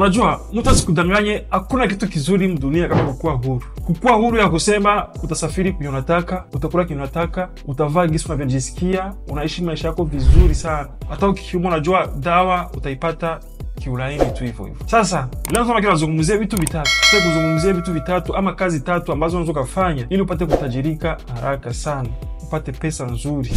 Unajua, mtu asikudanganye, hakuna kitu kizuri mdunia kama kukuwa huru. Kukuwa huru ya kusema utasafiri kwenye unataka, utakula kwenye unataka, utavaa gisi unavyojisikia, unaishi maisha yako vizuri sana. Hata ukikiuma, unajua dawa utaipata kiulaini tu hivyo hivyo. Sasa leo kama kinazungumzia vitu vitatu, tutaki kuzungumzia vitu vitatu ama kazi tatu ambazo unaweza kufanya ili upate kutajirika haraka sana, upate pesa nzuri.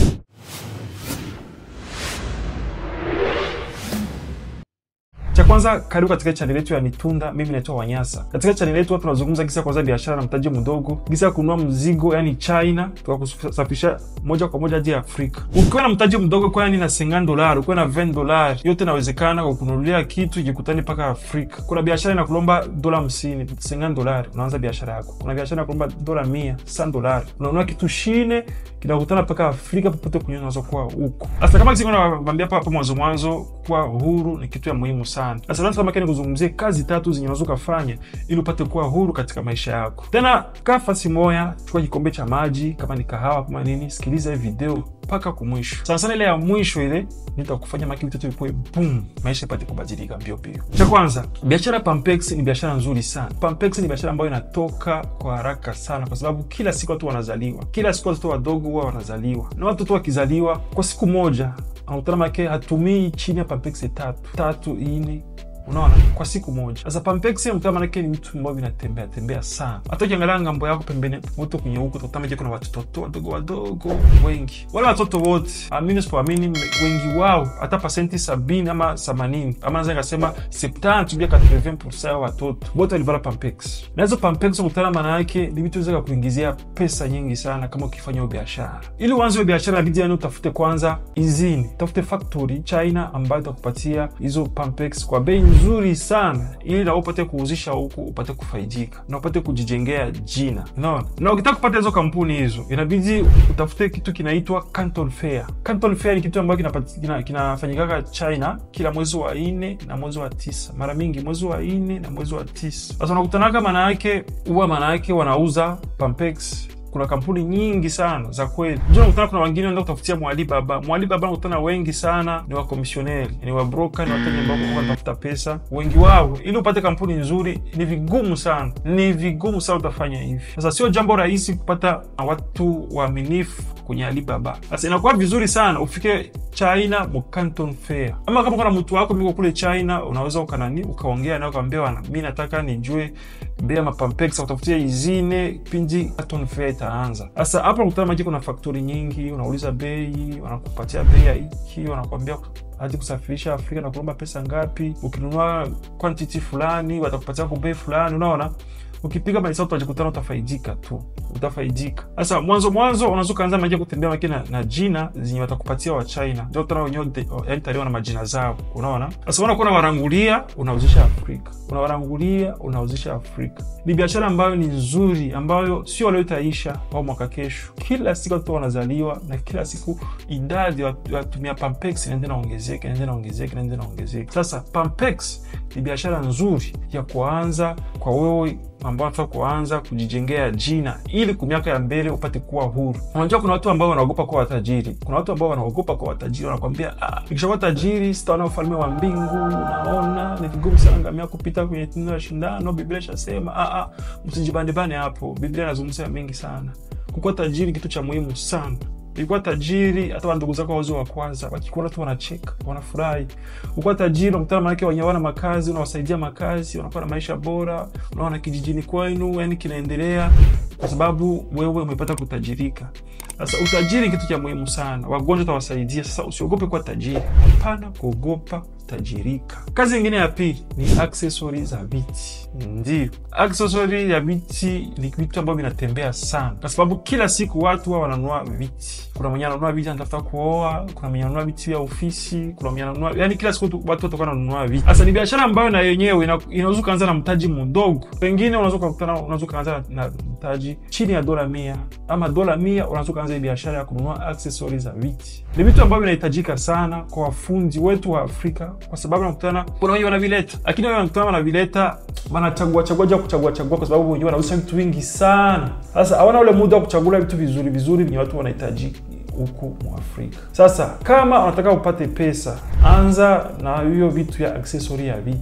Cha kwanza, karibu katika chaneli yetu ya Nitunda. Mimi naitwa Wanyasa. Katika chaneli yetu tunazungumza gisi ya kwanza biashara na mtaji mdogo, gisi ya kununua mzigo yani China tukakusafirisha moja kwa moja hadi Afrika. Ukiwa na mtaji mdogo kwa yani na 50 dolari, ukiwa na 20 dolari, yote inawezekana kwa kununulia kitu ikikutani mpaka Afrika. Kuna biashara inakulomba dola 50, 50 dolari, unaanza biashara yako. Kuna biashara inakulomba dola 100, 100 dolari, unanunua kitu shine kinakutana mpaka Afrika, popote kwenye unaweza kuwa huko. Sasa kama kisi nawaambia hapa mwanzo mwanzo, kuwa huru ni kitu ya muhimu sana. Sasa leo kama kani kuzungumzia kazi tatu zenye unaweza kufanya ili upate kuwa huru katika maisha yako. Tena kaa fasi moya, chukua kikombe cha maji, kama ni kahawa kama nini, sikiliza hii video mpaka kumwisho. Sana sana ile ya mwisho ile nitakufanya maki vitu vipoe boom, maisha ipate kubadilika mbio mbio. Cha kwanza, biashara Pampex ni biashara nzuri sana. Pampex ni biashara ambayo inatoka kwa haraka sana, kwa sababu kila siku watu wanazaliwa, kila siku watoto wadogo huwa wanazaliwa, na watoto wakizaliwa kwa siku moja anakutana make hatumii chini ya Pampex tatu tatu ine Unaona, kwa siku moja. Sasa Pampex mtu manake ni mtu ambao vinatembea tembea sana. Hata ukiangalia ngambo yako pembeni moto kwenye huko utakuta kuna watoto wadogo wadogo wengi. Wale watoto wote, amini sipoamini, wengi wao hata pasenti sabini ama themanini ama naweza nikasema septanti bia 80% ya watoto wote walivala Pampex. Na hizo Pampex ukutana, maana yake ni vitu viweza kuingizia pesa nyingi sana kama ukifanya hiyo biashara. Ili uanze hiyo biashara, inabidi yani utafute kwanza izini, utafute factory China ambayo itakupatia hizo Pampex kwa bei nzuri sana ili na upate kuuzisha huku upate kufaidika na upate kujijengea jina. Unaona, na ukitaka kupata hizo kampuni hizo inabidi utafute kitu kinaitwa Canton Fair. Canton Fair ni kitu ambacho kinafanyikaka kina China kila mwezi wa nne na mwezi wa tisa, mara mingi mwezi wa nne na mwezi wa tisa. Sasa unakutanaka, maana yake huwa maana yake wanauza Pampex kuna kampuni nyingi sana za kweli. Ndio nakutana, kuna wengine wanaenda kutafutia Mwalibaba. Mwalibaba nakutana wengi sana ni wakomisioneri, ni wabroka, ni wateja ambao wanatafuta pesa. Wengi wao, ili upate kampuni nzuri ni vigumu sana, ni vigumu sana utafanya hivi. Sasa sio jambo rahisi kupata watu waaminifu kwenye Alibaba. Sasa inakuwa vizuri sana ufike China mu Canton Fair, ama kama kuna mtu wako miko kule China, unaweza ukanani ukaongea naye ukamwambia, mimi nataka nijue bei ya mapampex, utafutia izine pindi Canton Fair itaanza. Sasa hapa unakutana maji, kuna faktori nyingi, unauliza bei, wanakupatia bei ya hiki, wanakuambia hadi kusafirisha Afrika na kulomba pesa ngapi, ukinunua quantity fulani watakupatia kwa bei fulani, unaona ukipiga mahesabu utajikutana utafaidika tu, utafaidika. Sasa mwanzo mwanzo unaweza ukaanza maji kutembea maki na, na jina zenye watakupatia wa China, ndio tena wenyewe yani tayari na majina zao, unaona. Sasa unakuwa unawarangulia, unauzisha Afrika, unawarangulia, unauzisha Afrika. Ni biashara ambayo ni nzuri, ambayo sio leo itaisha au mwaka kesho. Kila siku watu wanazaliwa na kila siku idadi ya watumia Pampex inaendelea inaongezeka, inaendelea inaongezeka, inaendelea inaongezeka. Sasa Pampex ni biashara nzuri ya kuanza kwa wewe ambao wanataka kuanza kujijengea jina ili kwa miaka ya mbele upate kuwa huru. Unajua, kuna watu ambao wanaogopa kuwa watajiri. Kuna watu ambao wanaogopa kuwa watajiri, wanakwambia ah, nikishakuwa tajiri sitaona ufalme wa mbingu. Unaona, ni vigumu sana ngamia kupita kwenye tendo la shindano. Biblia ishasema ah, ah, msijibandebane hapo. Biblia inazungumzia mengi sana. Kukuwa tajiri kitu cha muhimu sana Ulikuwa tajiri, hata wandugu zako wauzi wa kwanza wakikuona tu wanacheka, wanafurahi. Ulikuwa tajiri, unakutana manake wenye wana makazi, unawasaidia makazi, wanakuwa na maisha bora, unaona kijijini kwenu yani kinaendelea, kwa sababu wewe umepata kutajirika. Sasa utajiri kitu cha muhimu sana, wagonjwa utawasaidia. Sasa usiogope kuwa tajiri, hapana kuogopa tajirika. Kazi nyingine ya pili ni aksesori za viti. Ndio, aksesori ya viti ni vitu ambavyo vinatembea sana, kwa sababu kila siku watu wa wananunua viti. Kuna mwenye ananunua viti anatafuta kuoa, kuna mwenye ananunua viti vya ofisi, kuna mwenye ananunua, yani kila siku watu watakuwa wananunua viti. Sasa ni biashara ambayo na yenyewe inaweza kuanza na mtaji mdogo, pengine unaweza kukutana, unaweza kuanza na mtaji chini ya dola mia ama dola mia, unaweza kuanza biashara ya kununua aksesori za viti. Ni vitu ambavyo vinahitajika sana kwa wafundi wetu wa Afrika kwa sababu nakutana kuna wenye wanavileta, lakini wao wanakutana wanavileta, wanachagua chagua ja kuchagua chagua, kwa sababu wenyewe wanauza vitu vingi sana. Sasa hawana ule muda wa kuchagua vitu vizuri vizuri vyenye watu wanahitaji huku mu Afrika. Sasa kama unataka upate pesa, anza na hiyo vitu ya aksesori ya viti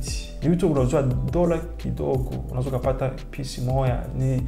ni vitu unauziwa dola kidogo, unaweza ukapata pisi moja ni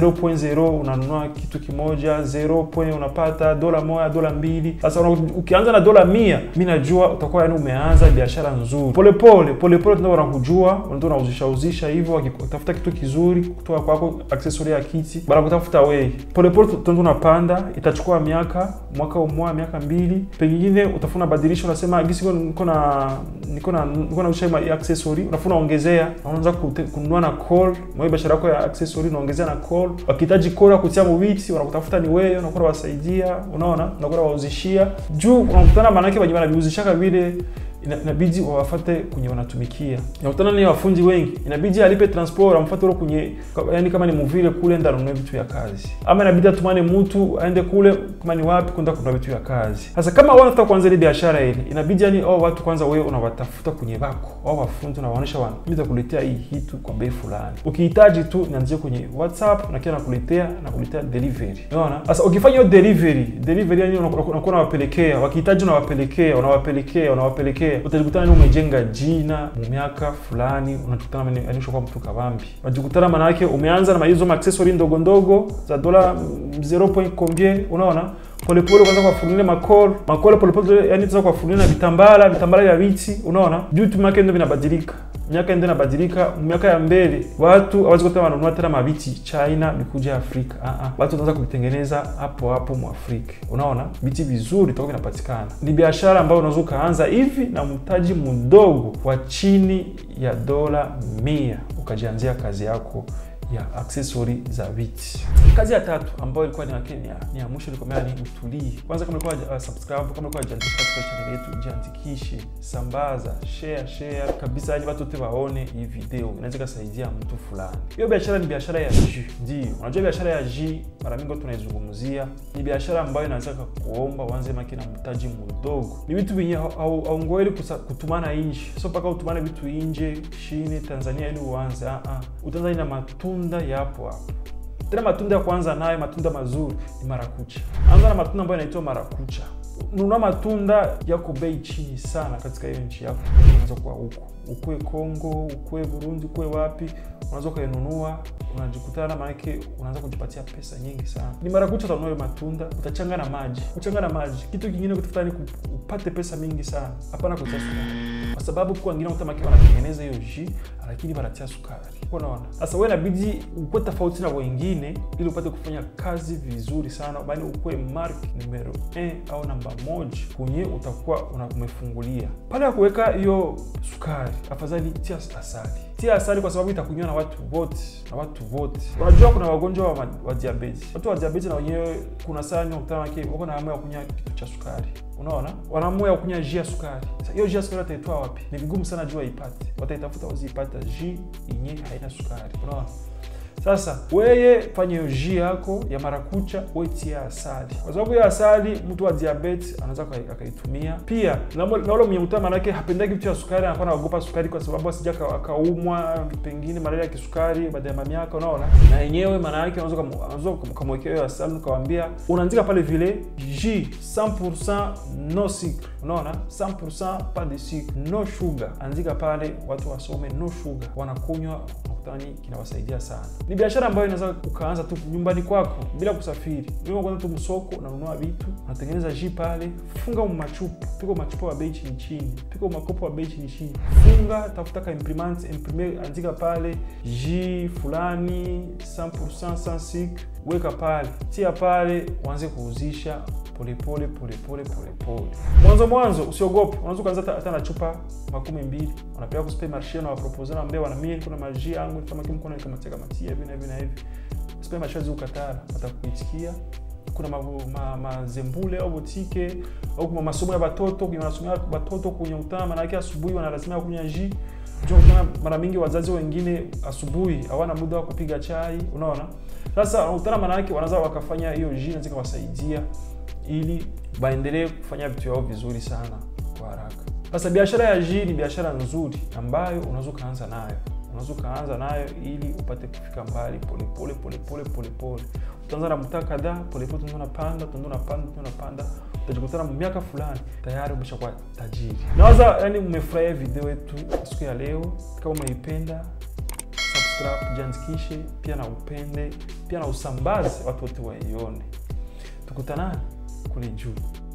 0.0 unanunua kitu kimoja 0. point unapata dola moja dola mbili. Sasa ukianza na dola mia, mi najua utakuwa yani umeanza biashara nzuri polepole polepole, tuna wanakujua ndio unauzisha uzisha hivyo, wakitafuta kitu kizuri kutoka kwako, accessory ya kiti bara kutafuta wewe polepole, tendo unapanda, itachukua miaka mwaka umoja miaka mbili, pengine utafuna badilisha, unasema gisi niko na niko na niko na ushaima accessory, unafuna ongezea, unaanza kununua na call mwe biashara yako ya accessory, unaongezea na call, wakihitaji call kutia mubiti, wanakutafuta ni wewe, unakuwa wasaidia, unaona, unakuwa wauzishia juu, unakutana maana yake wenye wanaviuzishaka vile inabidi wawafate kwenye wanatumikia. Nakutana ni wafundi wengi, inabidi alipe transport amfuate ule kwenye, yani kama ni muvile kule enda anunue vitu ya kazi, ama inabidi atumane mtu aende kule kama ni wapi kwenda kununua vitu ya kazi. Sasa kama wewe unataka kuanza ile biashara ile, inabidi yani au watu kwanza wewe unawatafuta kwenye bako au wafundi, unawaonyesha wana mimi nitakuletea hii kitu kwa bei fulani, ukihitaji tu nianzie kwenye WhatsApp na kila nakuletea nakuletea delivery. Unaona, sasa ukifanya hiyo delivery delivery, yani unakuwa unawapelekea, wakihitaji unawapelekea, unawapelekea, unawapelekea utajikutana ni umejenga jina mu miaka fulani, unajikutana anishokuwa mtu kabambi, unajikutana maana yake umeanza na hizo accessory ndogo ndogo za dola 0. combien, unaona polepole kwanza kuwafunulia makol makol polepole, yani tuza kuwafunulia na vitambala vitambala vya viti, unaona vitu miaka ndio vinabadilika miaka ndio inabadilika. Miaka ya mbele watu hawezi kuta wanunua tena maviti China bikuja Afrika. Ah ah, watu wanaanza kuvitengeneza hapo hapo mu Afrika. Unaona viti vizuri vitakuwa vinapatikana. Ni biashara ambayo unaweza ukaanza hivi na mtaji mdogo wa chini ya dola mia ukajianzia kazi yako ya accessory za viti. Kazi ya tatu ambayo ilikuwa ni yake ni ya mwisho ilikuwa ni utulii. Kwanza kama ulikuwa uh, subscribe, kama ulikuwa jiandikisha katika channel yetu, jiandikishe, sambaza, share share kabisa, ili watu wote waone hii video, inaweza kusaidia mtu fulani. Hiyo biashara ni biashara ya jus. Ndio, unajua biashara ya jus mara mingi tunaizungumzia, ni biashara ambayo inaweza kuomba uanze maki na mtaji mdogo. Ni vitu vyenye haungoweli kutumana nje, sio mpaka utumane vitu nje chini Tanzania ili uanze. Ah ah, utaanza na matunda yapo hapo tena matunda ya kwanza nayo matunda mazuri ni marakucha. Anza na matunda ambayo yanaitwa marakucha. Nunua matunda yako bei chini sana katika hiyo nchi yako, unaweza kuwa huko ukwe Kongo, ukwe Burundi, ukwe wapi, unaweza ukainunua, unajikutana, maanake unaanza kujipatia pesa nyingi sana. Ni marakucha, utanunua matunda, utachanga na maji, uchanga na maji. Kitu kingine kutafuta ni upate pesa mingi sana, hapana kutia sukari, kwa sababu kwa wengine utamaki wanatengeneza hiyo jus lakini wanatia sukari. Unaona, sasa wewe inabidi ukuwe tofauti na wengine ili upate kufanya kazi vizuri sana, bali ukuwe mark numero 1 au namba moja kwenye utakuwa umefungulia pale ya kuweka hiyo sukari. Afadhali tia asali, tia asali kwa sababu itakunywa na watu wote, na watu wote. Unajua kuna wagonjwa wa, wa diabetes, watu wa diabetes na wenyewe kuna saa unakutana wake wako na hamu ya kunywa kitu cha sukari Unaona, wanaamua ya kunywa jus ya sukari. Sasa hiyo jus ya sukari wataitoa wapi? Ni vigumu sana jua ipate, wataitafuta waziipata jus yenye haina sukari. Unaona, sasa weye fanya hiyo jus yako ya marakucha, wetia asali, kwa sababu hiyo asali mtu wa diabetes anaweza akaitumia pia, na ule mwenye mtaa manake hapendaki vitu ya sukari, anakuwa anaogopa sukari kwa sababu asija akaumwa pengine malaria ya kisukari baada ya miaka. Unaona, na yenyewe maana yake unaweza ukamwekea hiyo asali, ukawambia unaandika pale vile jus 100% no sucre. Unaona, 100% pas de sucre, no sugar, andika pale, watu wasome no sugar, wanakunywa nakutani, kinawasaidia sana. Ni biashara ambayo inaweza ukaanza tu nyumbani kwako bila kusafiri. Wewe kwanza tu msoko, unanunua vitu, unatengeneza jus pale, funga machupa, piko machupa wa bei chini chini, piko makopo wa bei chini chini, funga, tafuta ka imprimante, imprime, andika pale jus fulani 100% sans sucre, weka pale, tia pale, uanze kuuzisha polepole polepole polepole. Mwanzo mwanzo usiogope, unaweza kuanza hata na chupa makumi mbili, unapeleka ku supermarché na wapropose na mbea wana mie kuna maji yangu kama kimu kuna kama teka matia hivi na hivi na hivi, supermarché zikukatala watakuitikia. Kuna mazembule ma, ma au botike au kuma masomo ya watoto kwenye wanasomea watoto kwenye utama, maana yake asubuhi wanalazimika kunywa jus mara mingi wazazi wengine asubuhi hawana muda wa kupiga chai, unaona. Sasa unakutana, maana yake wanaweza wakafanya hiyo jus na zikawasaidia ili waendelee kufanya vitu vyao vizuri sana kwa haraka. Sasa biashara ya jus ni biashara nzuri ambayo unaweza ukaanza nayo, unaweza ukaanza nayo ili upate kufika mbali polepole polepole polepole. Utaanza na mtaa kadhaa, polepole tunaenda unapanda, tunaenda unapanda, tunaenda unapanda, utajikutana miaka fulani tayari umeshakuwa tajiri. Nawaza yani umefurahia video yetu siku ya leo. Kama umeipenda subscribe, jiandikishe pia na upende pia na usambaze, watu wote waione. Tukutanani kule juu.